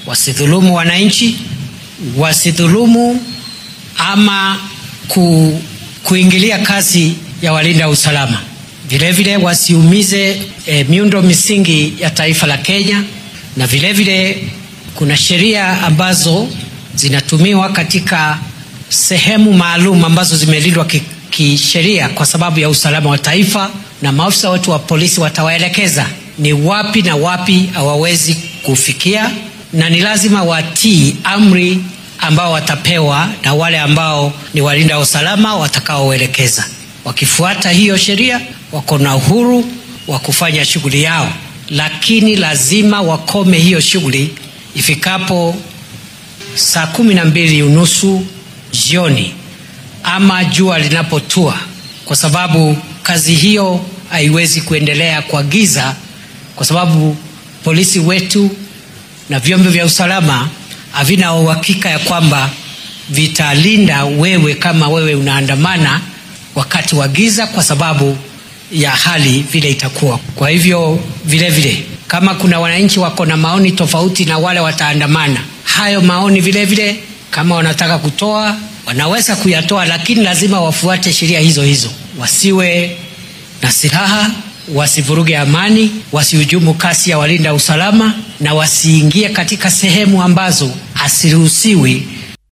wasidhulumu wananchi, wasidhulumu ama ku, kuingilia kazi ya walinda usalama. Vilevile wasiumize e, miundo misingi ya taifa la Kenya, na vilevile vile, kuna sheria ambazo zinatumiwa katika sehemu maalum ambazo zimelindwa kisheria kwa sababu ya usalama wa taifa, na maafisa wetu wa polisi watawaelekeza ni wapi na wapi hawawezi kufikia, na ni lazima watii amri ambao watapewa na wale ambao ni walinda usalama watakaoelekeza. Wakifuata hiyo sheria, wako na uhuru wa kufanya shughuli yao, lakini lazima wakome hiyo shughuli ifikapo saa kumi na mbili unusu jioni ama jua linapotua, kwa sababu kazi hiyo haiwezi kuendelea kwa giza, kwa sababu polisi wetu na vyombo vya usalama havina uhakika ya kwamba vitalinda wewe kama wewe unaandamana wakati wa giza, kwa sababu ya hali vile itakuwa. Kwa hivyo vile vile, kama kuna wananchi wako na maoni tofauti na wale wataandamana, hayo maoni vile vile, kama wanataka kutoa wanaweza kuyatoa, lakini lazima wafuate sheria hizo hizo, wasiwe na silaha, wasivuruge amani, wasihujumu kasi ya walinda usalama, na wasiingie katika sehemu ambazo hasiruhusiwi